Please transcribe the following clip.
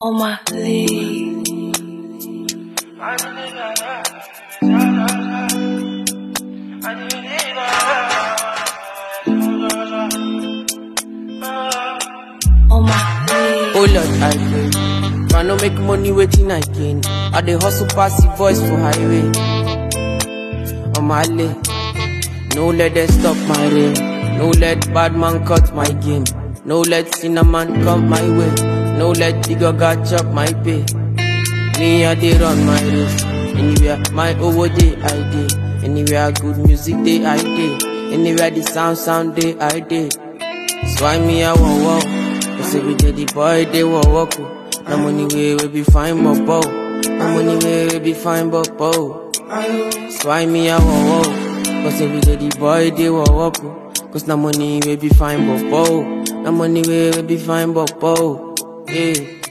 on my league. On my league. Oh Lord, I pray. Try no make money waiting I gain. I dey hustle pass the voice for highway. On my lane. No let them stop my rain. No let bad man cut my game. No let cinnamon come my way. No let the gaga chop my pay. Me I dey run my race. Anywhere my over day I dey. Anywhere good music day I dey. Anywhere the sound sound day I dey. So why me I want walk? Cause every day the boy they want walk. No money way we be fine but bow. No money way we be fine but bow. So why me I want walk? Cause every day the boy they want walk. Cause no money we be fine but bow. No money way we be fine but bow. Yeah.